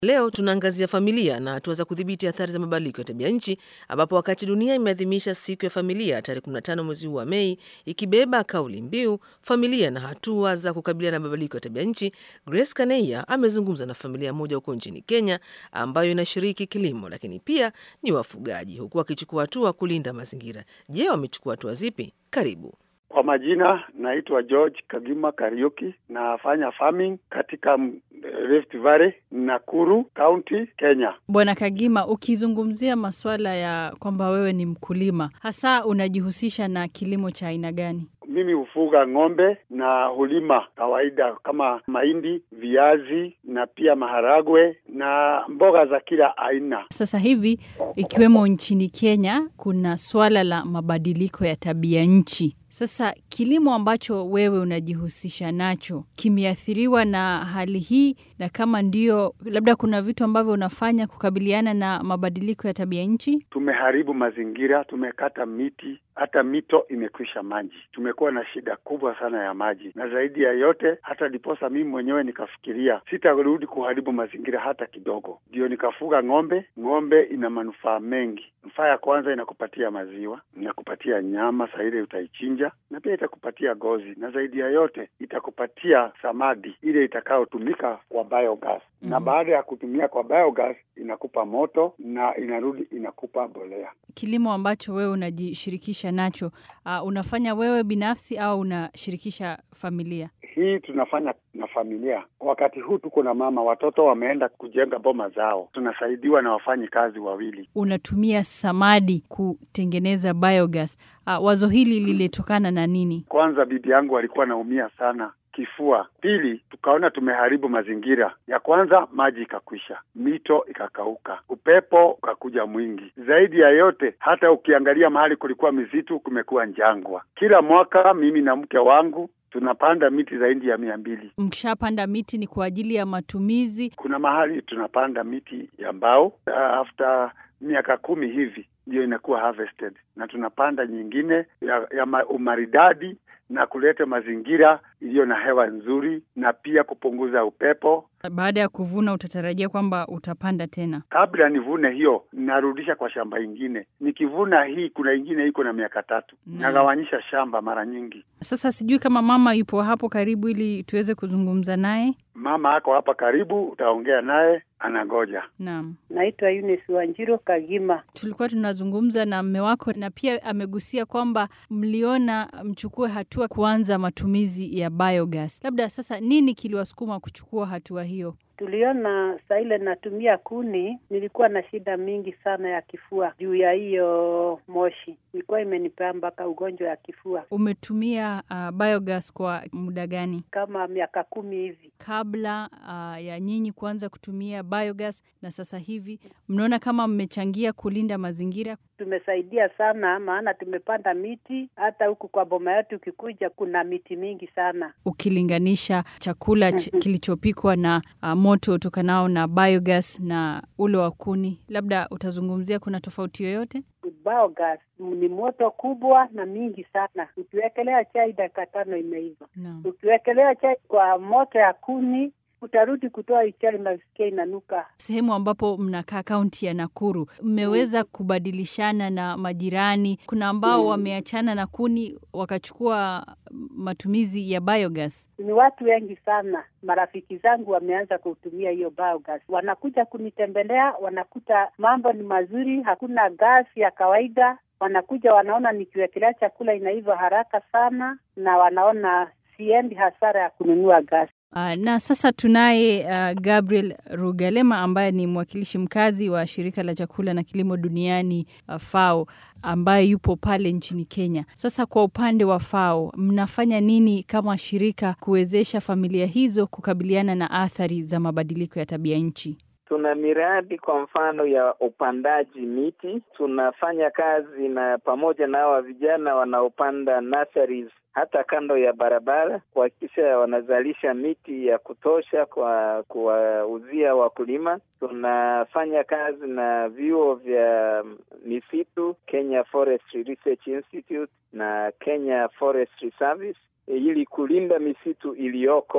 Leo tunaangazia familia na hatua za kudhibiti athari za mabadiliko ya tabia nchi, ambapo wakati dunia imeadhimisha siku ya familia tarehe 15 mwezi huu wa Mei, ikibeba kauli mbiu familia na hatua za kukabiliana na mabadiliko ya tabia nchi, Grace Kaneia amezungumza na familia moja huko nchini Kenya ambayo inashiriki kilimo, lakini pia ni wafugaji, huku wakichukua hatua kulinda mazingira. Je, wamechukua hatua zipi? Karibu. Kwa majina naitwa George Kagima Kariuki, nafanya farming katika Rift Valley, Nakuru County, Kenya. Bwana Kagima, ukizungumzia masuala ya kwamba wewe ni mkulima, hasa unajihusisha na kilimo cha aina gani? Mimi hufuga ng'ombe na hulima kawaida kama mahindi, viazi na pia maharagwe na mboga za kila aina. Sasa hivi ikiwemo nchini Kenya kuna swala la mabadiliko ya tabia nchi. Sasa kilimo ambacho wewe unajihusisha nacho kimeathiriwa na hali hii, na kama ndio, labda kuna vitu ambavyo unafanya kukabiliana na mabadiliko ya tabia nchi? Tumeharibu mazingira, tumekata miti, hata mito imekwisha maji. Tumekuwa na shida kubwa sana ya maji, na zaidi ya yote, hata ndiposa mimi mwenyewe nikafikiria sitarudi kuharibu mazingira hata kidogo, ndio nikafuga ng'ombe. Ng'ombe ina manufaa mengi. Nufaa ya kwanza, inakupatia maziwa, inakupatia nyama, saa ile utaichinja, na pia itakupatia gozi, na zaidi ya yote itakupatia samadi ile itakayotumika kwa biogas. Mm -hmm. Na baada ya kutumia kwa biogas inakupa moto na inarudi inakupa mbolea. Kilimo ambacho wewe unajishirikisha nacho, uh, unafanya wewe binafsi au unashirikisha familia? Hii tunafanya na familia. Wakati huu tuko na mama, watoto wameenda kujenga boma zao, tunasaidiwa na wafanyi kazi wawili. Unatumia samadi kutengeneza biogas. Uh, wazo hili lilitokana na nini? Kwanza bibi yangu alikuwa anaumia sana kifua. Pili, tukaona tumeharibu mazingira. Ya kwanza, maji ikakwisha, mito ikakauka, upepo ukakuja mwingi. Zaidi ya yote, hata ukiangalia mahali kulikuwa misitu, kumekuwa njangwa. Kila mwaka mimi na mke wangu tunapanda miti zaidi ya mia mbili. Mkishapanda miti ni kwa ajili ya matumizi? Kuna mahali tunapanda miti ya mbao, uh, after miaka kumi hivi ndiyo inakuwa harvested, na tunapanda nyingine ya, ya umaridadi na kuleta mazingira iliyo na hewa nzuri na pia kupunguza upepo. Baada ya kuvuna, utatarajia kwamba utapanda tena? Kabla nivune hiyo, narudisha kwa shamba ingine. Nikivuna hii, kuna ingine iko na miaka tatu. Mm. Nagawanyisha shamba mara nyingi. Sasa sijui kama mama yupo hapo karibu ili tuweze kuzungumza naye. Mama ako hapa karibu, utaongea naye, anangoja. Naam, naitwa Eunice Wanjiro Kagima. Tulikuwa tunazungumza na mme wako na pia amegusia kwamba mliona mchukue hatua kuanza matumizi ya biogas. Labda sasa nini kiliwasukuma kuchukua hatua hiyo? Tuliona saa ile natumia kuni, nilikuwa na shida mingi sana ya kifua juu ya hiyo moshi, ilikuwa imenipea mpaka ugonjwa ya kifua. Umetumia uh, biogas kwa muda gani? Kama miaka kumi hivi. Kabla uh, ya nyinyi kuanza kutumia biogas na sasa hivi, mnaona kama mmechangia kulinda mazingira? Tumesaidia sana, maana tumepanda miti. Hata huku kwa boma yetu ukikuja, kuna miti mingi sana, ukilinganisha chakula ch kilichopikwa na uh, moto utokanao na biogas na ule wa kuni. Labda utazungumzia kuna tofauti yoyote? Biogas ni moto kubwa na mingi sana. Ukiwekelea chai dakika tano imeiva. No. Ukiwekelea chai kwa moto ya kuni utarudi kutoa chai unasikia inanuka. Sehemu ambapo mnakaa kaunti ya Nakuru, mmeweza kubadilishana na majirani? Kuna ambao mm, wameachana na kuni wakachukua matumizi ya biogas? Ni watu wengi sana, marafiki zangu wameanza kutumia hiyo biogas, wanakuja kunitembelea, wanakuta mambo ni mazuri, hakuna gasi ya kawaida. Wanakuja wanaona nikiwekelea chakula inaiva haraka sana, na wanaona siendi hasara ya kununua gasi. Uh, na sasa tunaye uh, Gabriel Rugalema ambaye ni mwakilishi mkazi wa shirika la chakula na kilimo duniani uh, FAO ambaye yupo pale nchini Kenya. Sasa kwa upande wa FAO mnafanya nini kama shirika kuwezesha familia hizo kukabiliana na athari za mabadiliko ya tabia nchi? Tuna miradi kwa mfano ya upandaji miti. Tunafanya kazi na pamoja na hawa vijana wanaopanda nurseries hata kando ya barabara kuhakikisha wanazalisha miti ya kutosha kwa kuwauzia wakulima. Tunafanya kazi na vyuo vya misitu, Kenya Forestry Research Institute na Kenya Forestry Service ili kulinda misitu iliyoko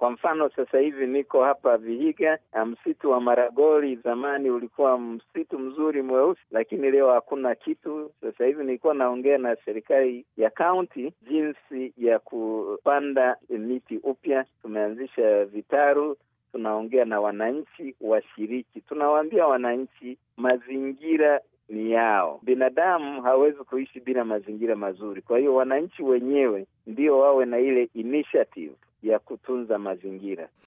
Kwa mfano sasa hivi niko hapa Vihiga, msitu wa Maragoli zamani ulikuwa msitu mzuri mweusi, lakini leo hakuna kitu. Sasa hivi nilikuwa naongea na serikali ya kaunti jinsi ya kupanda miti upya. Tumeanzisha vitaru, tunaongea na wananchi washiriki, tunawaambia wananchi mazingira ni yao. Binadamu hawezi kuishi bila mazingira mazuri. Kwa hiyo wananchi wenyewe ndio wawe na ile initiative ya kutunza mazingira.